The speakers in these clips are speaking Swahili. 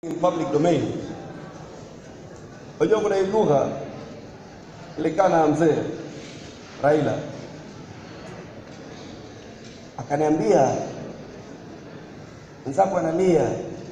in public domain. Unajua kuna hii lugha ilikana na mzee Raila akaniambia, mwenzako analia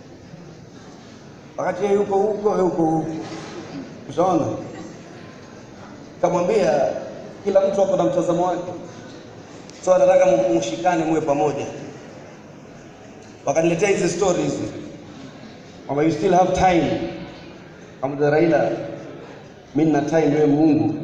wakati yeye yuko huko, wewe uko huko, ushaona? Kamwambia kila mtu ako na mtazamo wake, so anataka mshikane, muwe pamoja. Wakaniletea hizi stories hizi kwamba you still have time. Kamwambia Raila, mimi nina time, wewe Mungu,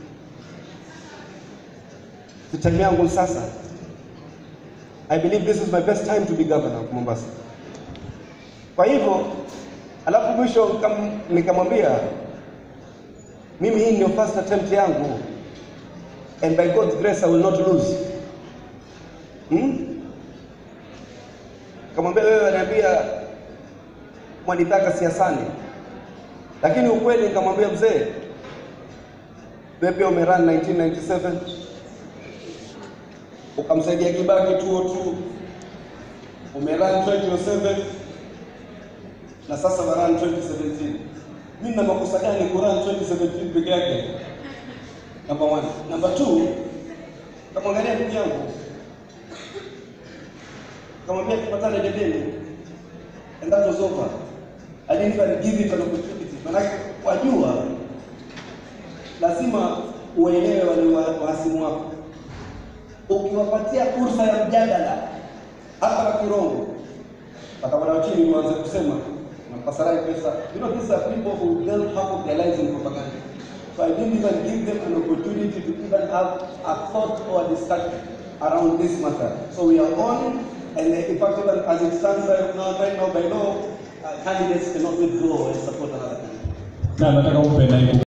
si time yangu sasa. I believe this is my best time to be governor of Mombasa. Kwa hivyo alafu mwisho kam- nikamwambia mimi hii ndio first attempt yangu and by God's grace I will not lose. Hmm? Kamwambia wewe ananiambia mwanitaka siasani, lakini ukweli nikamwambia mzee, wewe pia umerun 1997 ukamsaidia Kibaki 202 umerun 2007 na sasa warun 2017. Mimi na makosa gani kurun 2017 peke yake? Number one. Number two, kamwangalia ndugu yangu, kamwambia tupatane debeni, and that was over. I didn't even give it an opportunity. Manake wajua, lazima uelewe wale wa- wahasimu wako. Ukiwapatia fursa ya mjadala hata na kirongo, watakwenda chini waanze kusema nampasarai pesa. You know, these are people who build half of their lives in propaganda. So I didn't even give them an opportunity to even have a thought or a discussion around this matter. So we are on, and in fact, even as it stands right now, right now by law, uh, candidates cannot withdraw and support another candidate. na nataka umpe naibu